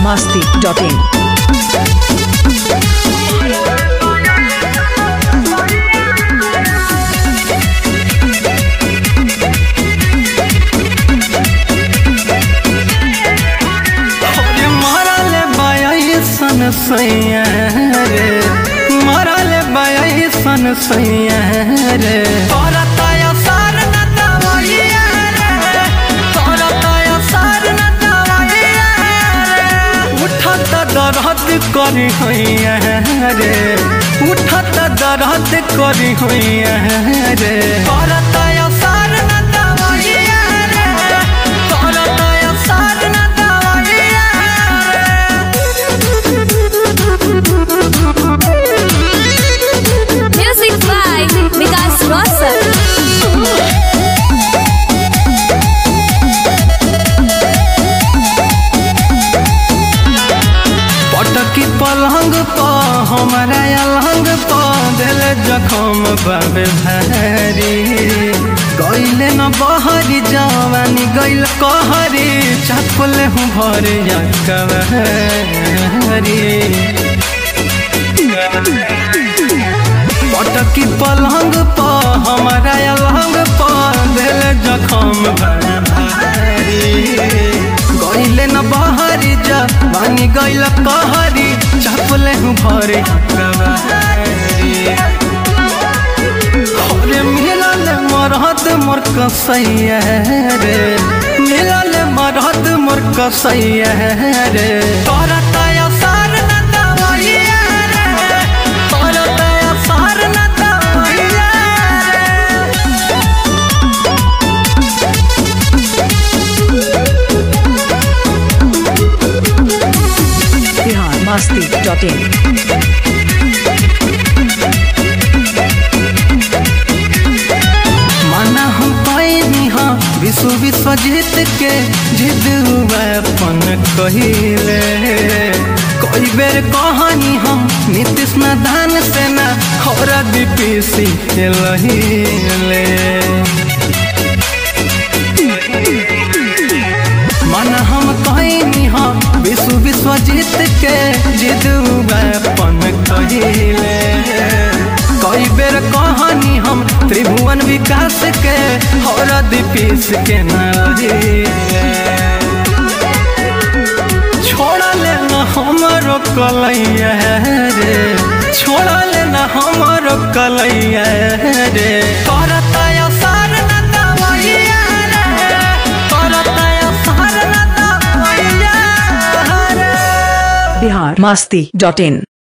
masti.in. अरे मरल बयाई सन सैया रे मरल बयाई सन सैया रे करताया सार न दवाइया रे करताया सार न दवाइया रे उठत दर्द करी होइया रे उठत दर्द करी होइया रे करताया सार न दवाइया रे करताया सार न दवाइया Music by Vikas Rosal. पटकी पलंग प हमारा अलहंग प दिल जखम बाबे भारी गईले न बहरी जवानी गईल कहरी चापले हूँ भर कवहरी पटकी पलंग प हमारा अलहंग प दिल जखम बाबे भारी गईले न बहरी जा बानी गईल कहरी चापले हूँ भरे अरे मिलल मरहत मोर कसैया रे मिलल मरहत मोर कसैया रे करताया सार न दवाइया रे करताया सार न दवाइया रे Bihar masti.in. माना हम पैनी हाँ विश्व विश्व जीत के जिद अपन कहिले कई बेर कहानी हम नीतीश नादान सेना हरा दीपीसी के लहिले माना हम कहनी हाँ विश्व विश्व जीत के जिद अपन कहिले कई बेर कहानी हम त्रिभुवन विकास के हरद पीस के नारिले छोड़ा ले न हमरो कलैया रे छोड़ा ले न हमरो कलैया रे करताया सार न दवाइया रे करताया सार न दवाइया रे Bihar masti.in.